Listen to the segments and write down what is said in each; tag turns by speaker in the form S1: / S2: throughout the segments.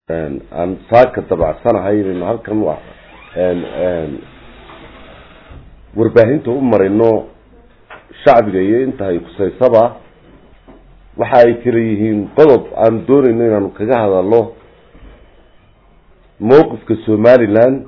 S1: aan saaka dabacsanahay inaynu halkan wa warbaahinta u marino shacbiga iyo inta ay kusaysaba waxa ay kala yihiin qodob aan doonayno inaanu kaga hadalno mawqifka somaliland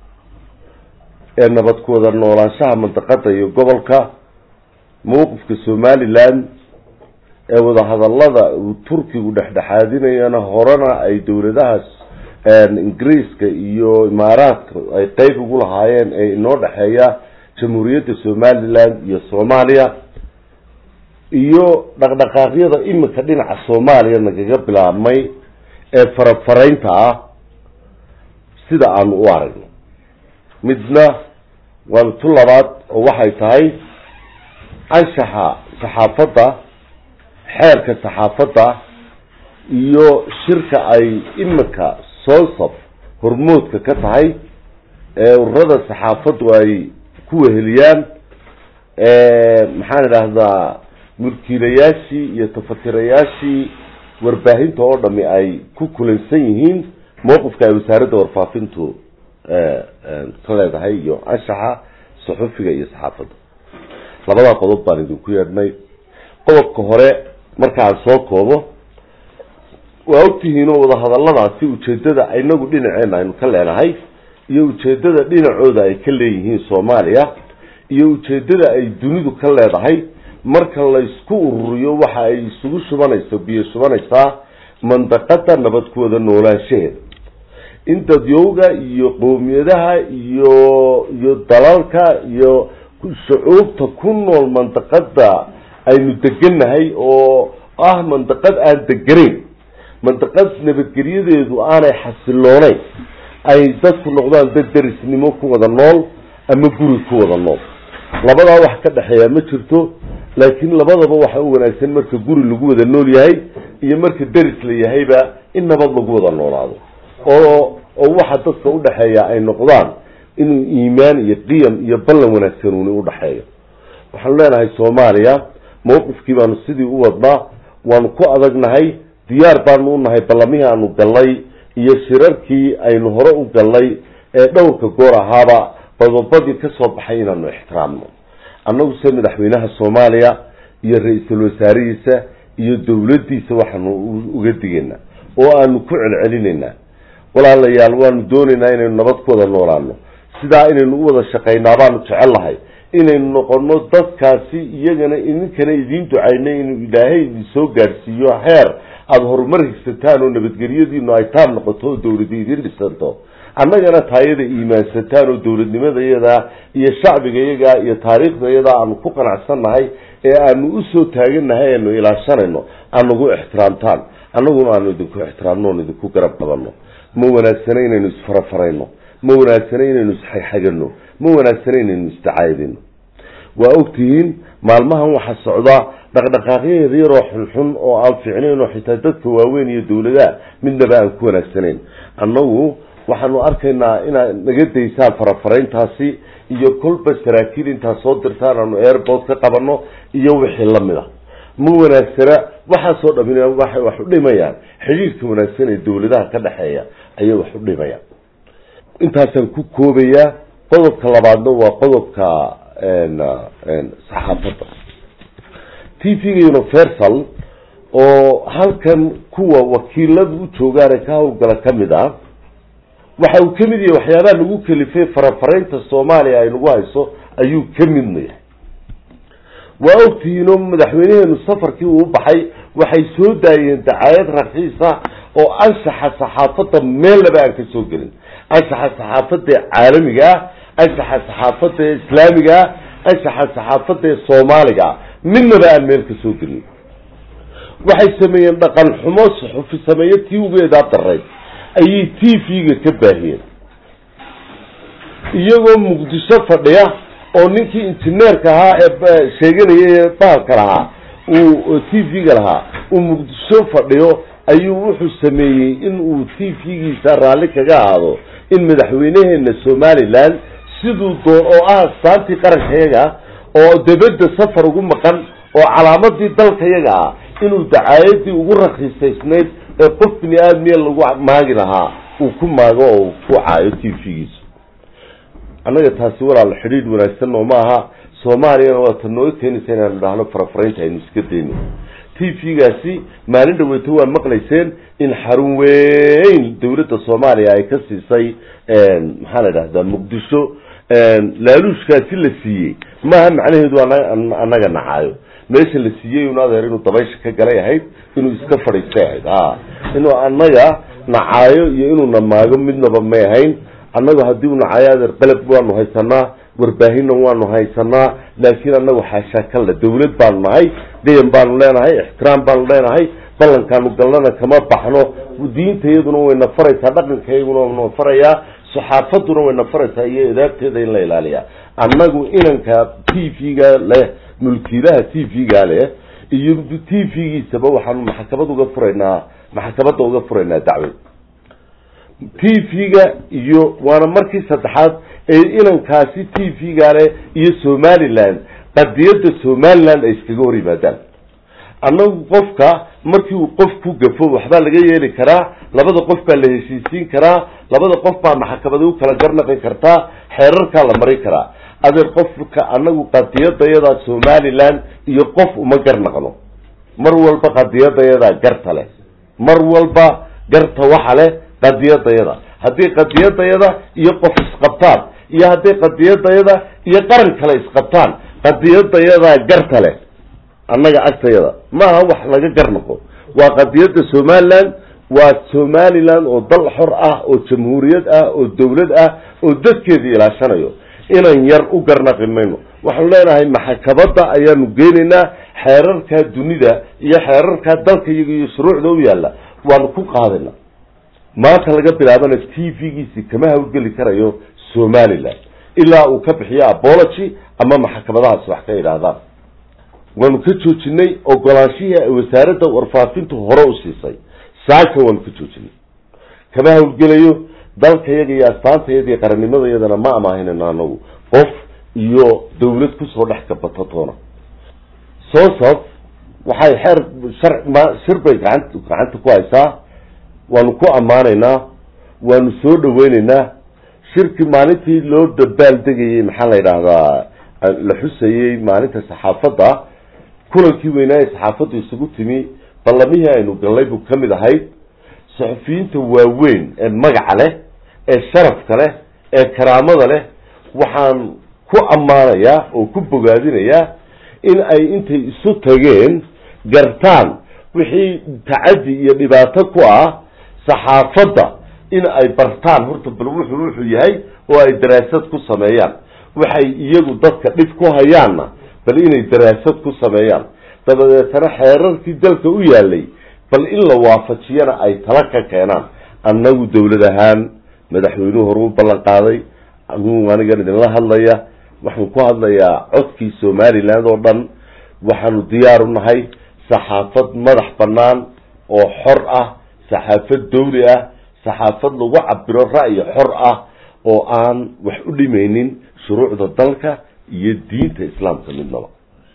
S1: ee nabad ku wada noolaanshaha mandaqada iyo gobolka mawqifka somaliland ee wadahadalada uu turkigu dhexdhexaadinayana horena ay dowladahaas ingiriiska iyo imaaraadka ay qeyb ugu lahaayeen ee inoo dhexeeya jamhuuriyadda somaliland iyo soomaaliya iyo dhaqdhaqaaqyada imika dhinaca soomaaliya nagaga bilaabmay ee farafaraynta ah sida aanu u aragno midna waa tu labaad oo waxay tahay anshaxa saxaafadda xeerka saxaafadda iyo shirka ay imika soonsab hormoodka ka tahay ee ururada saxaafaddu ay ku weheliyaan maxaan idhaahdaa mulkiilayaashii iyo tafatirayaashii warbaahinta oo dhami ay ku kulansan yihiin mawqifka ay wasaaradda warfaafintu ka leedahay iyo anshaxa saxufiga iyo saxaafadda labadaa qodob baan idinku yeedhnay qodobka hore markaan soo koobo waa ogtihiin oo wadahadaladaasi ujeedada inagu dhinaceena aynu ka leenahay iyo ujeedada dhinacooda ay ka leeyihiin soomaaliya iyo ujeedada ay dunidu ka leedahay marka laysku ururiyo waxa ay isugu shubanayso biyo shubanaysaa mandaqada nabad ku wada noolaanshaheeda in dadyowga iyo qowmiyadaha iyo iyo dalalka iyo shucuubta ku nool mandaqada aynu degannahay oo ah mandaqad aan deganayn mandaqad nabadgelyadeedu aanay xasilooneyn ay dadku noqdaan dad derisnimo ku wada nool ama guri ku wada nool labadaa wax ka dhexeeya ma jirto laakiin labadaba waxa u wanaagsan marka guri lagu wada nool yahay iyo marka deris la yahayba in nabad lagu wada noolaado oo oo waxa dadka udhexeeya ay noqdaan inuu iimaan iyo qiyam iyo ballan wanaagsanuuni udhexeeyo waxaanu leenahay soomaaliya mawqifkii baanu sidii u wadnaa waanu ku adagnahay diyaar baanu unahay ballamihii aanu gallay iyo shirarkii aynu hore u gallay ee dhowrka goor ahaaba badobadii ka soo baxay inaanu ixtiraamno annagu se madaxweynaha soomaaliya iyo ra-iisul wasaarihiisa iyo dowladdiisa waxaanu uga digaynaa oo aanu ku celcelinaynaa walaalayaal waanu doonaynaa inaynu nabad ku wada noolaano sidaa inaynu u wada shaqaynaa baanu jecellahay inaynu noqono dadkaasi iyagana idinkana idiin ducaynay inuu ilaahay idin soo gaadhsiiyo heer aada horumar higsataan oo nabadgelyadiinu ay taam noqoto oo dawladi idin dhisanto annagana taayada iimaansataan oo dawladnimada iyadaa iyo shacbiga iyagaa iyo taariikhda iyadaa aanu ku qanacsannahay ee aanu usoo taaganahay aanu ilaashanayno aanagu ixtiraamtaan annaguna aanu idinku ixtiraamno oon idinku garab qabanno ma wanaagsana inaynu isfarafarayno ma wanaagsana inaynu isxagxagano ma wanaagsana inaynu isdacaydino waa ogtihiin maalmahan waxaa socdaa dhaqdhaqaaqyo yaryaroo xunxun oo aan fiicnayn oo xitaa dadka waaweyn iyo dawladaha midnaba aan ku wanaagsanayn annagu waxaanu arkaynaa inaad naga daysaan farafarayntaasi iyo kolba saraakiil intaad soo dirtaan aanu airport ka qabano iyo wixii lamid a ma wanaagsana waxaasoo dhamin waxay wax u dhimayaan xidhiirka wanaagsan ee dawladaha ka dhexeeya ayay wax u dhimayaan intaasaan ku koobayaa qodobka labaadna waa qodobka saxaafadda t v-ga universal oo halkan kuwa wakiiladu u joogaane ka hawlgala kamid ah waxa uu kamid yahay waxyaabaha lagu kalifay farafaraynta soomaaliya ay nagu hayso ayuu ka midna yahay waa ogtihiinoo madaxweyneheenu safarkii uu baxay waxay soo daayeen dacaayad rakiisa oo anshaxa saxaafadda meellaba aan ka soo gelin anshaxa saxaafadda ee caalamiga ah anshaxa saxaafadda ee islaamiga ah anshaxa saxaafadda ee soomaaliga ah midnaba aan meel ka soo gelin waxay sameeyeen dhaqan xumo suxufi sameeyo tii ugeedaa darayd ayay t v-ga ka baahiyeen iyagoo muqdisho fadhiya oo ninkii injineerka ahaa ee sheeganaya ee bahalka lahaa uu t v-ga lahaa uu muqdisho fadhiyo ayuu wuxuu sameeyey in uu t v-giisa raalli kaga ahaado in madaxweyneheena somaliland siduu doon oo ah astaantii qarankayaga oo dabadda safar ugu maqan oo calaamadii dalkayaga ah inuu dacaayadii ugu rakiisaysnayd ee qof bini aadmiya lagu maagi lahaa uu ku maago oo ku caayo t v-giisu annaga taasi walaal xidhiidh wanaagsan oo maaha soomaaliyana waa ta nooga keenaysa inaanu dhahno farafaraynta aynu iska dayno t v-gaasi maalin dhaweyto waa maqlayseen in xarun weyn dawladda soomaaliya ay ka siisay maxaa la idhahdaa muqdisho laaluushkaasi la siiyey maaha macnaheedu annaga nacaayo meesha la siiyey un adeer inuu dabaysha ka galay ahayd inuu iska fadhiistay ahayd a inuu annaga nacaayo iyo inuu namaago midnaba may ahayn annagu haddii u nacaayo adeer qalab waanu haysanaa warbaahinna waanu haysanaa laakiin annagu xaashaa kalla dawlad baanu nahay dayan baanu leenahay ixtiraam baanu leenahay ballankaanu galnana kama baxno diinta iyaduna wayna faraysaa dhaqanka iyaguna wayna farayaa saxaafaduna wayna faraysaa iyo edaabteeda in la ilaaliyaa annagu inanka t v-ga leh mulkiilaha t v-ga leh iyo t v-giisaba waxaanu maxkamad uga furaynaa maxkamadda uga furaynaa dacwad t v-ga iyo waana markii saddexaad ee inankaasi t v-ga leh iyo somaliland qadiyadda somaliland ay iskaga hor yimaadaan annagu qofka markii uu qof ku gafo waxbaa laga yeeli karaa labada qof baa la heshiisiin karaa labada qof baa maxkamada u kala garnaqi kartaa xeerarkaa la mari karaa adeer qofka annagu qadiyadayadaa somaliland iyo qof uma garnaqno mar walba qadiyadayadaa garta leh mar walba garta waxa leh qadiyadayada haddii qadiyadayada iyo qof isqabtaan iyo hadday qadiyadayada iyo qaran kale isqabtaan qadiyadayadaa garta leh annaga agtayada maaha wax laga garnaqo waa qadiyadda somaliland waa somaliland oo dal xor ah oo jamhuuriyad ah oo dawlad ah oo dadkeeda ilaashanayo inan yar u garnaqi mayno waxaanu leenahay maxkamada ayaanu geynaynaa xeerarkaa dunida iyo xeerarkaa dalka iyaga iyo shuruucda u yaalla waanu ku qaadayna maanta laga bilaabana t v-giisi kama hawlgeli karayo somaliland ilaa uu ka bixiyo apology ama maxkamadahaas wax ka idhaahdaan waanu ka joojinay ogolaanshihii ay wasaaradda warfaafintu hore u siisay saaka waanu ka joojinay kama hawlgelayo dalkayaga iyo astaantayada iyo qarannimadayadana ma amaahinayno anagu qof iyo dawlad kusoo dhex gabato toona soosaf waxay xeer shar ma shir bay gacan gacanta ku haysaa waanu ku ammaanaynaa waanu soo dhaweyneynaa shirki maalintii loo dabaaldegayey maxaa la yidhaahdaa la xusayey maalinta saxaafadda kulankii weynaa ee saxaafaddu isugu timi ballamihii aynu gallay buu ka mid ahayd saxufiyiinta waaweyn ee magaca leh ee sharafka leh ee karaamada leh waxaan ku ammaanayaa oo ku bogaadinayaa in ay intay isu tageen gartaan wixii tacaddi iyo dhibaato ku ah saxaafadda in ay bartaan horta bal wuxuu wuxuu yahay oo ay daraasad ku sameeyaan waxay iyagu dadka dhib ku hayaanna bal inay daraasad ku sameeyaan dabadeetana xeerarkii dalka u yaalay bal in la waafajiyana ay tala ka keenaan annagu dawlad ahaan madaxweynuhu hore u ballan qaaday anugu anigan idinla hadlaya waxaan ku hadlayaa codkii somaliland oo dhan waxaanu diyaar u nahay saxaafad madax bannaan oo xor ah saxaafad dawli ah saxaafad lagu cabiro ra'yi xor ah oo aan wax u dhimaynin shuruucda dalka iyo diinta islaamka midnaba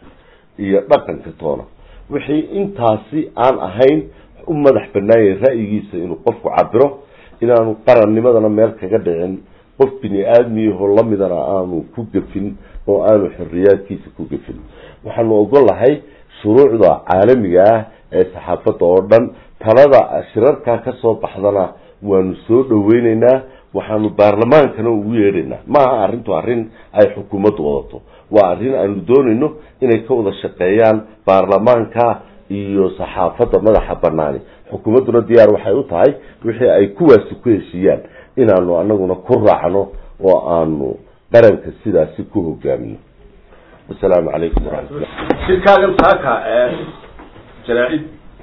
S1: iyo dhaqanka toona wixii intaasi aan ahayn u madax banaayay ra'yigiisa inuu qofku cabiro inaanu qarannimadana meel kaga dhicin qof bini aadmiyahoo lamidana aanu ku gafin oo aanu xoriyaadkiisa ku gafin waxaanu ogolahay shuruucda caalamiga ah ee saxaafadda oo dhan talada shirarkaa kasoo baxdana waanu soo dhaweyneynaa waxaanu baarlamaankana ugu yeedhaynaa maaha arrintu arrin ay xukuumaddu wadato waa arrin aanu doonayno inay ka wada shaqeeyaan baarlamaanka iyo saxaafadda madaxa banaani xukuumadduna diyaar waxay u tahay wixii ay kuwaasi ku heshiiyaan inaanu anaguna ku raacno oo aanu qaranka sidaasi ku hogaamino wasalaamu calaykum waraxmatullah
S2: shirkaagan saaka ee jaraacid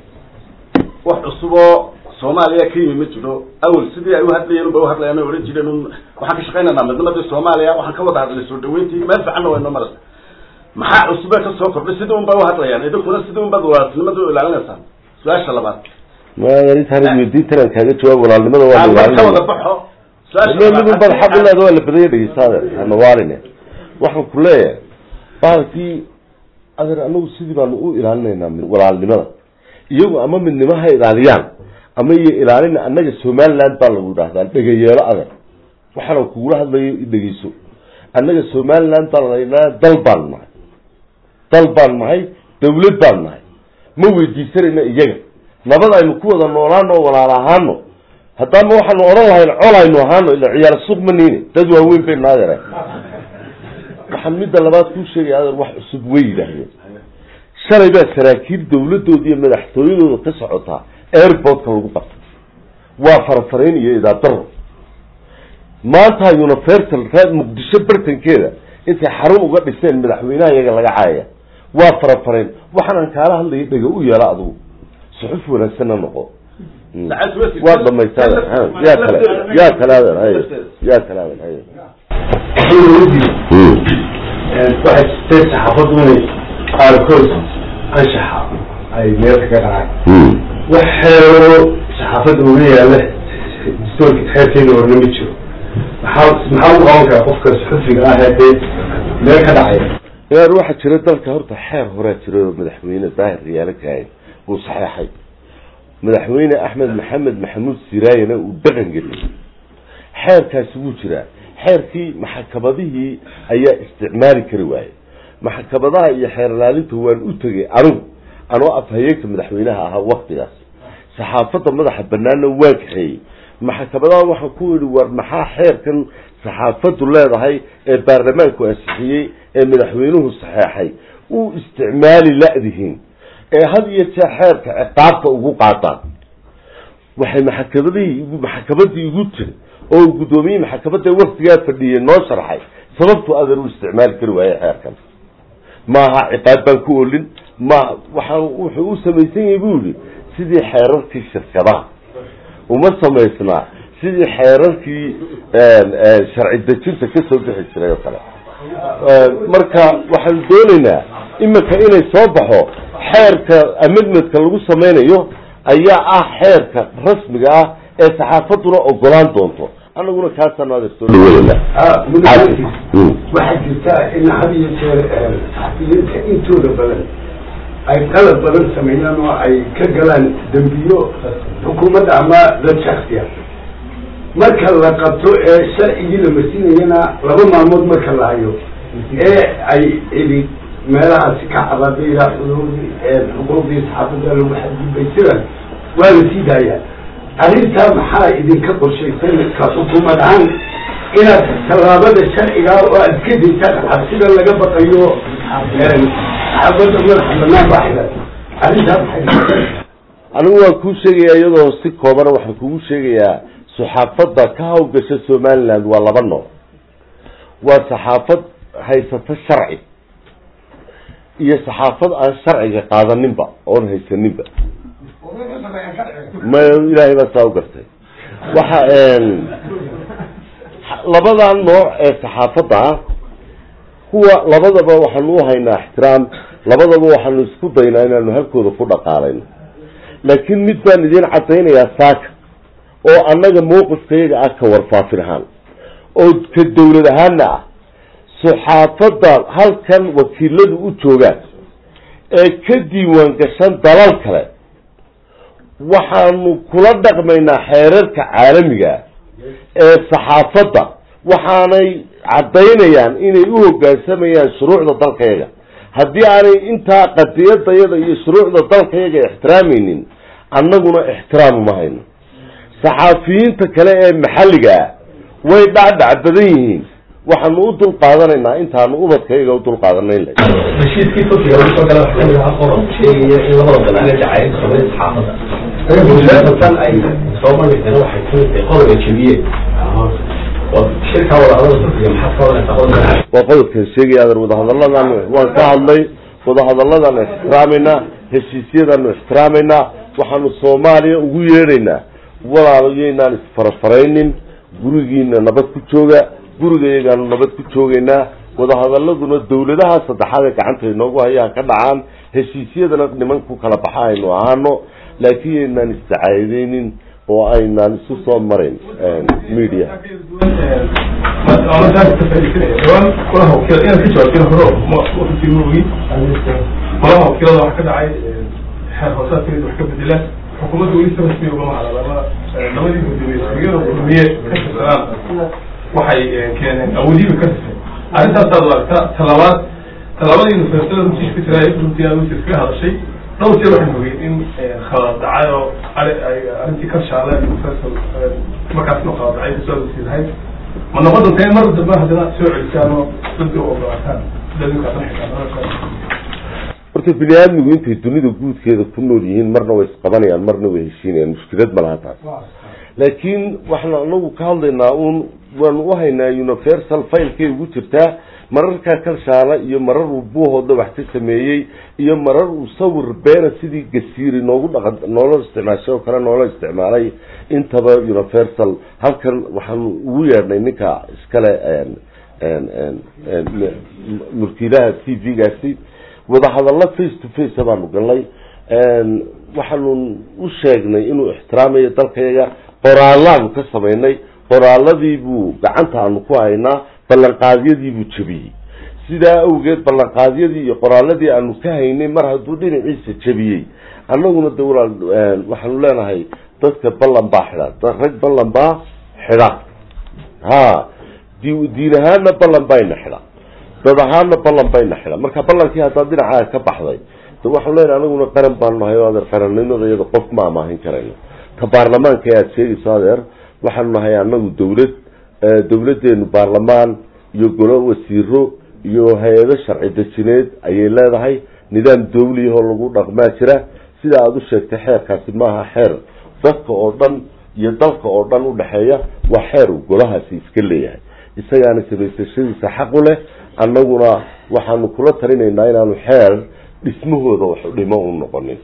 S2: wax cusuboo soomaaliya ka yimi ma jiro awel sidii ay uhadlayeen unba uhadlayaan o odhan jireen un waxaan ka shaqaynaynaa midnimadii soomaaliya waxaan ka wada hadlay soo dhaweyntii meel fiicanna waa inoo marasa maxaa cusubee ka soo kordhay sidii un ba uhadlayaan idinkuna sidii un baad walaaltinimada u ilaalinaysaan su-aasha labaad
S1: marintaan weydiintan kaaga jawaab walaalnimada waa
S2: ka wada baxo
S1: midun bad xaq uleeda waa la badanya dhegeystaade hanawaaline waxaan ku leeyahay baalkii adeer anagu sidii baanu u ilaalinaynaa walaalnimada iyagu ama midnimo ha ilaaliyaan ama iyo ilaalina annaga somaliland baa lagu idhahdaa dhegayeelo adag waxaana kugula hadlayo dhegeyso annaga somaliland baa laydhaha dal baan nahay dal baan nahay dawlad baan nahay ma weydiisanayna iyaga nabad aynu ku wada noolaano oo walaal ahaano haddaama waxaanu odhan lahayn col aynu ahaano ila ciyaar suuq ma niine dad waaweyn baynu adeera waxaan midda labaad kuu sheegaya adeer wax cusub way yidhaahdeen shalay baa saraakiil dawladooda iyo madaxtooyadooda ka socotaa airportka lagu qabtay waa farafarayn iyo idaadaro maanta universal reer muqdisho bartankeeda intay xarun uga dhiseen madaxweynaha iyaga laga caayaya waa farafarayn waxaanan kaala hadlaya dhega u yeela adugu suxuf wanaagsanna noqo waa dhamaysaa yaa kale yaa kale adeer hay yaa kale adeer hay
S3: waxay jirtay saxaafaddu inay qaarkood anshaxa ay meelka ka dhacaan wax xeero saxaafadda uga yaala dastoorka xeerkeeda horna ma jiro maxaa maxaa u qaban kara qofka suxufiga ah ee dee meel ka dhacaya
S1: yaar waxaa jira dalka horta xeer horaa jira oo madaxweyne daahir riyaalo kahay uu saxeexay madaxweyne axmed maxamed maxamuud siraayana uu dhaqan geliyay xeerkaasi wuu jiraa xeerkii maxakamadihii ayaa isticmaali kari waayey maxkamadaha iyo xeer ilaalinta waan u tegay anigu anoo afhayeenka madaxweynaha ahaa waktigaas saxaafadda madaxa banaanna waan kaxeeyey maxkamadaha waxaan ku yidhi war maxaa xeerkan saxaafaddu leedahay ee baarlamaanku ansixiyey ee madaxweynuhu saxeexay uu isticmaali la-dihiin ee had iyo jeer xeerka ciqaabta ugu qaadaan waxay maxakamadihii maxkamadii igu tiri oo guddoomiyihii maxkamadda waktigaa fadhiyey noo sharxay sababtu adeer u isticmaali kari waaye xeerkan maaha ciqaab baan ku olin ma waxaa wuxuu u samaysan yahay bu yihi sidii xeerarkii shirkadaha uma samaysnaa sidii xeerarkii sharci dejinta kasoo bixi jiray oo kale marka waxaanu doonaynaa iminka inay soo baxo xeerka amendmentka lagu samaynayo ayaa ah xeerka rasmiga ah ee saxaafadduna ogolaan doonto anaguna kaasaan adeersoo
S3: waxaa jirta in had iyo jeer saxafiyiinta intooda badan ay qalad badan sameeyaan oo ay ka galaan dembiyo xukuumadda ama dad shaksiya marka la qabto ee sharcigii la marsinayana laba maalmood marka la hayo ee ay celi meelahaasi ka cabaabaya xuquuqdii saxaafadda lagu xadgudbay sidan waa la sii daayaa arrintaa maxaa idinka qorshaysan ka xukuumad ahaan inaad tallaabada sharciga oo aad ka daysaan cabsida laga baqayo saxaafadda madaxa banaan baxda arrintaa maxay
S1: anigu waan kuu sheegayaa iyadoo si koobana waxaan kugu sheegayaa saxaafadda ka hawgasha somaliland waa laba nooc waa saxaafad haysata sharci iyo saxaafad aan sharciga qaadaninba oon haysaninba ma ilaahay baa saa u gartay waxa labadan nooc ee saxaafadda ah kuwa labadaba waxaanu u haynaa ixtiraam labadaba waxaanu isku daynaa inaanu halkooda ku dhaqaalayno laakiin mid baan idiin caddaynayaa saaka oo annaga mawqifkayaga ah ka warfaafin ahaan oo ka dawlad ahaana ah saxaafadda halkan wakiiladu u joogaan ee ka diiwaan gashan dalal kale waxaanu kula dhaqmaynaa xeerarka caalamiga ee saxaafadda waxaanay caddaynayaan inay u hoggaansamayaan shuruucda dalkayaga haddii aanay intaa qadiyadayada iyo shuruucda dalkayaga ixtiraamaynin annaguna ixtiraam uma hayno saxaafiyiinta kale ee maxalliga ah way dhacdhac badan yihiin waxaanu u dul qaadanaynaa intaanu ubadkayaga u dul qaadanayn lahay
S4: heshiiskii turkiga lagu soo gala waxaa kamid ahaa qodob sheegaya in labada dal aanay dacayn sameyn saxaafadda tan ay soo bandhigteen waxay kamid tahay qodob ay jebiyeen shirkaa wadahadalada turkiga maxaad ka wadanaysaa qodobka
S1: waa qodobkan sheegaya adeer wadahadalladan waan ka hadlay wadahadalladan ixtiraamaynaa heshiisyadaanu ixtiraamaynaa waxaanu soomaaliya ugu yeedhaynaa walaalayaynaan isfarafaraynin gurigiina nabad ku jooga gurigayagaanu nabad ku joogaynaa wadahadaladuna dawladaha saddexaad ee gacanta inoogu hayaan ka dhacaan heshiisyadana niman ku kala baxa aynu ahaano laakiin yaynaan isdacaadeynin oo aynaan isu soo marayn media
S5: kulaha wakiil inaad ka jawaabteen hore wafti mugi malaha wakiilada waxa ka dhacay xeer hoosaadkeeda wax ka bedela xukuumadda weli si rasmi ugama hadalama labadii gudoomiye xigada gudoomiye ka tirsanaan waxay keeneen awoodihiiba ka tirsan arrintaasaad u aragta talabaad talabadii nufeersada runtii ka jira runtii aad wasiir kaga hadashay dhowr jeer waxaan ogey in khalad dhacay oo arrintii karshaale nufeersal markaasna khalad dhacay kasoo wasiirahay ma noqon doonta in mar dambe haddana soo celisaan oo dadka u ogolaataan
S1: horta bini aadmigu intay dunida guudkeeda ku nool yihiin marna way isqabanayaan marna way heshiinayaan mushkilad ma laha taas laakiin waxaan anagu ka hadlaynaa uun waanu uhaynaa universal filekay ugu jirtaa mararkaa kalshaala iyo marar uu buuhooda wax ka sameeyey iyo marar uu sawir beena sidii gasiiri noogu dhaqa noola isticmaashay oo kale noola isticmaalay intaba universal halkan waxaanu ugu yeedhnay ninka iskale mulkiilaha t v-gaasi wadahadallo face to face baanu galnay waxaanu u sheegnay inuu ixtiraamayo dalkayaga qoraallaanu ka samaynay qoraaladii buu gacanta aanu ku haynaa ballanqaadyadii buu jebiyey sidaa awgeed ballanqaadyadii iyo qoraaladii aanu ka haynay mar hadduu dhinaciisa jebiyey annaguna de walaal waxaanu leenahay dadka ballan baa xidha rag ballan baa xidha ha di diin ahaana ballan bayna xidha dad ahaana ballan bayna xidha marka ballankii haddaad dhinacaaga ka baxday de waxaanu leenahay anaguna qaran baanu nahay o adeer qarannimada iyada qof ma amaahin karayno ta baarlamaanka aad sheegayso adeer waxaanu nahay anagu dawlad dawladeenu baarlamaan iyo golo wasiiro iyo hay-ado sharci dejineed ayay leedahay nidaam dawliyahoo lagu dhaqmaa jira sida aada u sheegtay xeerkaasi maaha xeer dadka oo dhan iyo dalka oo dhan udhexeeya waa xeer uu golahaasi iska leeyahay isagaana samaysashadiisa xaq u leh annaguna waxaanu kula talinaynaa inaanu xeer dhismahooda wax dhimo u noqonin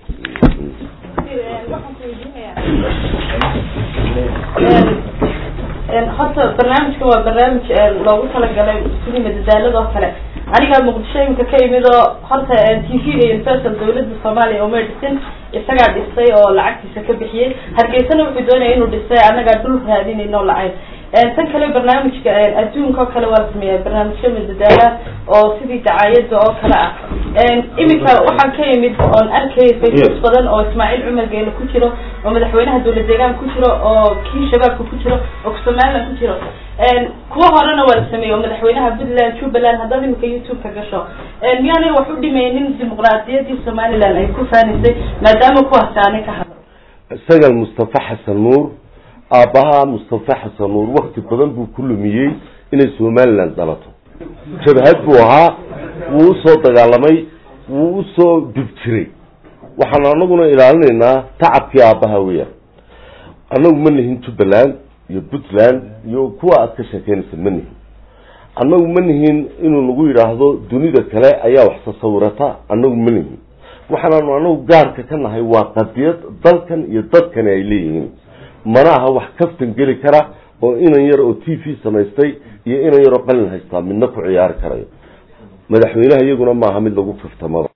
S6: horta barnaamijka waa barnaamij loogu talagalay sidii madadaalada oo kale aniga muqdisho imika ka imid oo horta t v-ga universal dawladda soomaaliya uma dhisin isagaa dhisay oo lacagtiisa ka bixiyey hargeysana wuxuu doonaya inuu dhisay annagaa dhul raadinayno lacag tan kale barnaamijka adduunka oo kale waa la sameeyaa barnaamijyo madadaala oo sidii dacaayada oo kale ah iminka waxaan ka imid oon arkay facebook badan oo ismaaciil cumar geele ku jiro oo madaxweynaha dawlad deegaan ku jiro oo kii shabaabka ku jiro oo somaliland ku jiro kuwa horena waa la sameeyey oo madaxweynaha puntland jubbaland haddaad imika youtube ka gasho miyaanay wax u dhimaynin dimuqraadiyadii somaliland ay ku faanisay maadaama kuwaasi aanay ka hadlo
S1: isagan mustafa xasan nuur aabbaha mustafa xasan nuur wakti badan buu ku lumiyey inay somaliland dalato jabhad buu ahaa wuu usoo dagaalamay wuu usoo dib jiray waxaan anaguna ilaalinaynaa tacabkii aabbaha weya annagu ma nihin jubbaland iyo puntland iyo kuwa aad ka sheekeynaysa ma nihin annagu ma nihin inuu nagu yidhaahdo dunida kale ayaa wax tasawirata annagu ma nihin waxaanaanu anagu gaarka ka nahay waa qadiyad dalkan iyo dadkani ay leeyihiin mana aha wax kaftan geli kara oo inan yar oo t v samaystay iyo inan yar oo qalin haystaa midna ku ciyaari karayo madaxweynaha iyaguna maaha mid lagu kaftamada